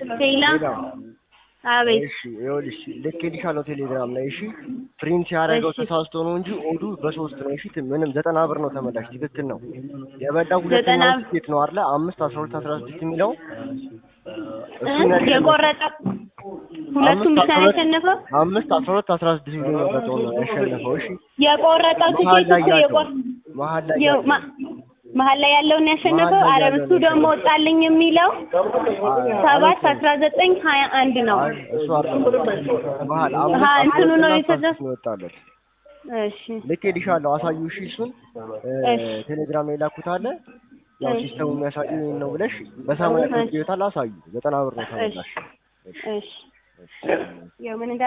ሌላ አቤት እሺ ይኸውልሽ ልኬልሻለሁ ቴሌግራም ላይ እሺ ፕሪንት ያደረገው እሺ። ተሳስቶ ነው እንጂ ኦዱ በሶስት ነው እሺ ምንም ዘጠና ብር ነው ተመላሽ ትክክል ነው የበላው ሁለተኛ ዘጠና- ትኬት ነው አይደለ አምስት አስራ ሁለት አስራ ስድስት የሚለው እ? እሱን ያሸነፈው። የቆረጠ ሁለቱም አምስት ብቻ አስራ ነው ሁለት- ያሸነፈው። አምስት አስራ ሁለት አስራ ስድስት ብሎ የመረጠው ነው ያሸነፈው እሺ የቆረጠው መሀል ትኬት ላይ እኮ ያለው የቆር መሀል ላይ የው- ያለው ማ- መሀል ላይ ያለውን ያሸነፈው። መሀል ላይ አረ ያለውን እሱ ደግሞ ወጣልኝ የሚለው ሰባት አስራ ዘጠኝ ሀያ አንድ ነው። አይ እሱ አይደለም መሀል አሀ፣ አምስት አስራ እንትኑ ሁለት ነው እና የተዘ- አስራ ስድስት ነው የወጣለት እሺ ልኬልሻለሁ አሳዩ እሺ እሱን እ፣ እሺ። ቴሌግራም ላይ ላኩት አለ ያው እሺ። ሲስተሙ የሚያሳዩ ይሄን ነው ብለሽ በሰማያዊ እሺ። ይወጣል አሳዩ ዘጠና ብር ነው ተመላሽ እሺ ያው ምን እንዳ